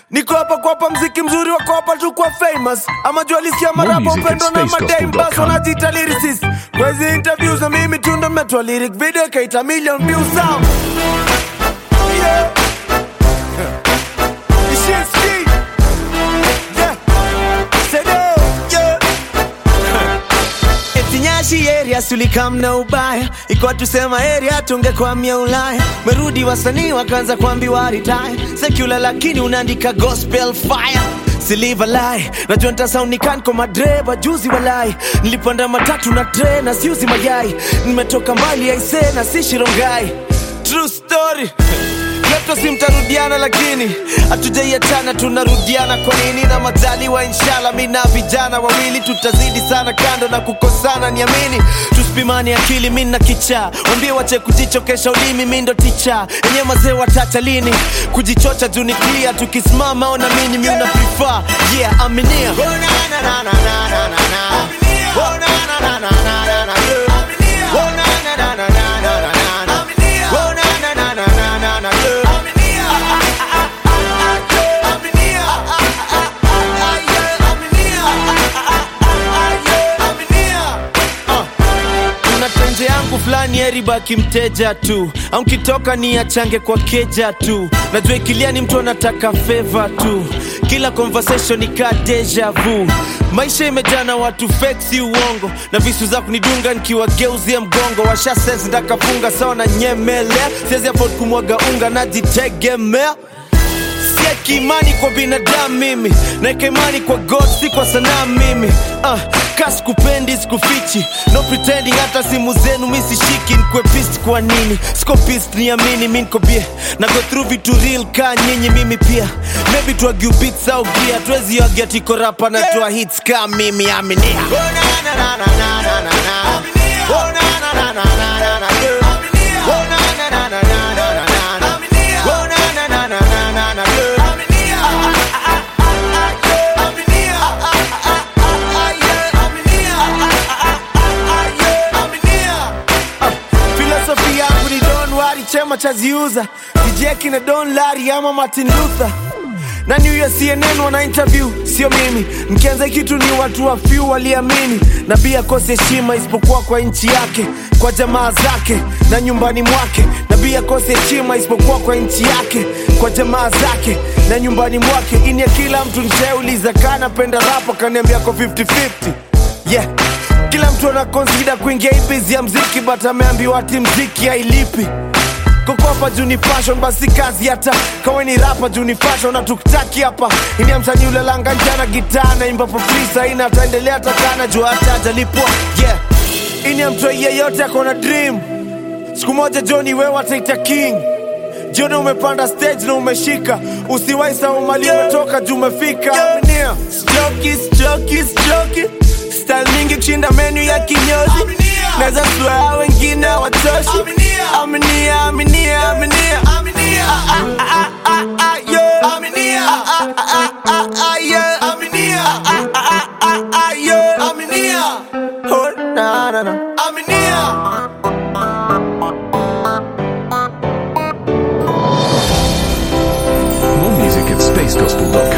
niko hapa kuwapa mziki mzuri wako hapa tu kwa famous ama jua lisikia More marapa music at upendo na madame bas spacegospel.com. wanajiita lyricist kwa hizi interviews na mimi tu ndo metoa lyric video ikaita million views sound yeah. It's shit ski. Yeah. Say no. Yeah. Etinyashi area sulikam na ubaya ikuwa tusema area tungekwamia Ulaya. Merudi wasanii wakaanza kuambiwa retire secular, lakini unaandika gospel fire Siliva lie najua ntasaunikani kwa madreba juzi walai nilipanda matatu na tre na siuzi mayai nimetoka mbali aise na si shirongai true story Leto si mtarudiana lakini hatujaiachana tunarudiana kwa nini na majaliwa inshallah mi na vijana wawili tutazidi sana kando na kukosana niamini tusipimani akili mi na kichaa wambie wache kujichokesha ulimi mi ndo ticha enye mazee watacha lini kujichocha juu ni clear tukisimama ona mini mi una prefer yeah aminia oh, na, na, na, na, na, na, na, na. Oh, na, na, na, na, na, na, na, yeah. Oh, na, na, na, na, na, na, na, na, na. Oh, na, na, na, na, na, na, na, yeah. kuna tenje yangu fulani eribaki mteja tu au nkitoka ni achange kwa keja tu najua ikilia ni mtu anataka feva tu kila conversation ikaa deja vu maisha imejaa na watu fake si uongo na visu za kunidunga nikiwageuzia mgongo washa sense ndakafunga sawa na nyemelea siwezi afford kumwaga unga najitegemea sieki imani kwa binadamu mimi naeka imani kwa god si kwa sanaa mimi uh, ka sikupendi sikufichi no pretending hata simu zenu mi sishiki nkwepist kwa nini skopist niamini mi nkobie na go through vitu real ka nyinyi mimi pia maybe tuagiu beats au gia tuwezi agia tiko rapa na tua hits ka mimi aminia oh, na, na, na, na, na, na, na, na. Oh, na, na, na, na, na, na, na, yeah. Oh, na, na, na, na, na, na, na, na. Oh, na, na, na, na, na, na, na, yeah. filosofi yangu ni don wari chema chaziuza dijeki na don lari ama martin luther na new year cnn wana interview sio mimi mkianza kitu ni watu wa few waliamini na bia kosi heshima isipokuwa kwa nchi yake kwa jamaa zake na nyumbani mwake na bia kosi heshima isipokuwa kwa nchi yake kwa jamaa zake na nyumbani mwake ini ya kila mtu nshauliza kanapenda rapa kaniambia ko 50-50 yeah kila mtu anakonsida kuingia hii bizi ya mziki but ameambiwa ati mziki hailipi kokopa juu ni fashion basi kazi hata kawe ni rapa juu ni fashion na tukitaki hapa ini msanii ule langa njana gitaa naimba for free saina ataendelea takana juu hata ajalipwa yeah ini mtoi yeyote akona dream siku moja joni wewe ataita king jioni umepanda stage na umeshika usiwai sau mali umetoka juu umefika Aminia. Stroki, stroki, stroki. style mingi kushinda menu ya kinyozi naweza swear wengine watoshi aminia aminia aminia Ah, ah, ah, ah, ah, yeah. Ah, ah, ah, ah, ah, yeah. Ah, ah, ah, ah, ah, yeah. Oh, na, na, na. More music at spacegospel.com.